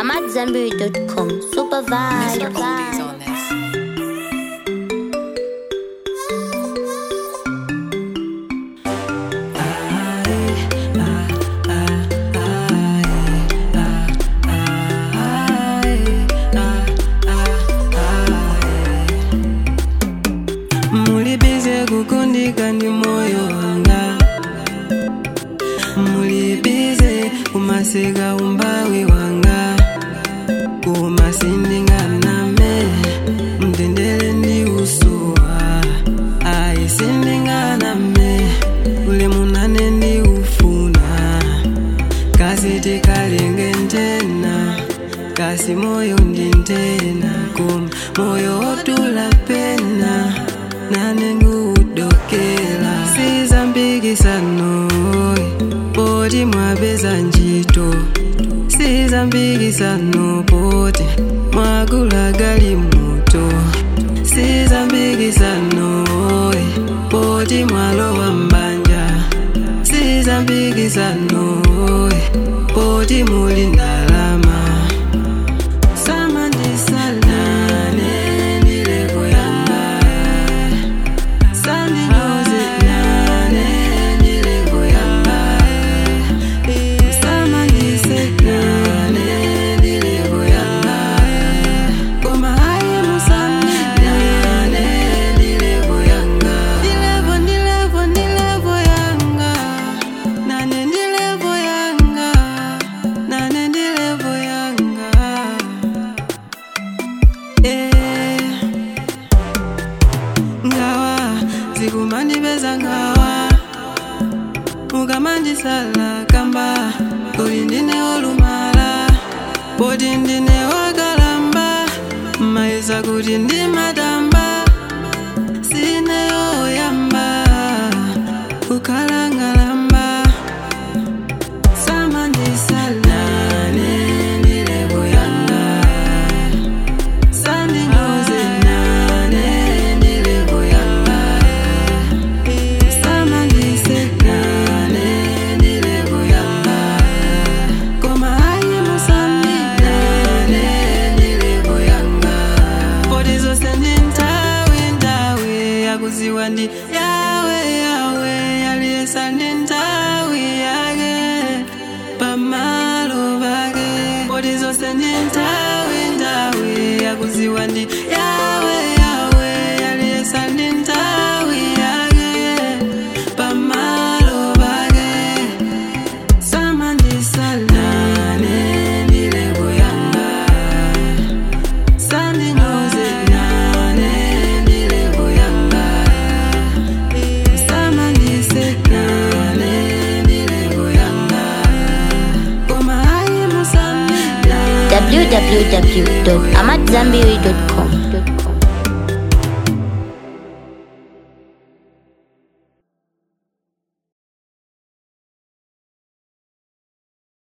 I'm at Zenberry.com. Super vibe. Mr. Oldies on this. mulibize kukundika ndi moyo wanga mulibize kumaseka umbawi wanga kumasindinganame mtendere ndi usuwa ayi sindinganame ule munane ndi ufuna kasi tikalenge ntena kasi moyo ndi ntena koma moyo otula pena nane ngudokela sizambikisano poti mwapeza ntchito sizambikisano poti mwagula galimoto sizambikisano poti mwalowa mbanja sizambikisano poti muli ndalama samandisalane ndilevo yanga sandinyoze nane ndilevo yanga samandisenane ndilevo yanga koma aye musaminane ndilevo yanga ndilevo ndilevo ndilevo yanga nane ndilevo yanga nane ndilevo yanga eh ngawa zikumandipeza ngawa mukamandisala kamba kuli ndine olumala poti ndine wakalamba mayesa kuti ndimatamba sineyoyamba kukhala ngalamba samandisalane ndilevo yanga sandinyoze nane ndilevo yanga samandisenane ndilevo yanga koma ayi musaminane ndilevo yanga poti zose ndi nthawi nthawi yakuziwa ndi yawe yawe yaliyesa ndi nthawi yake pamalo pake poti zonse ndi nthawi nthawi yakuziwa ndi yawe yawe yaliyesa ndi nthawi yake pamalo pake samandisalane ndilevo yanga sandinyoze nane ndilevo yanga samandisenane ndilevo yanga koma ayi musaminane www.amatzambiri.com.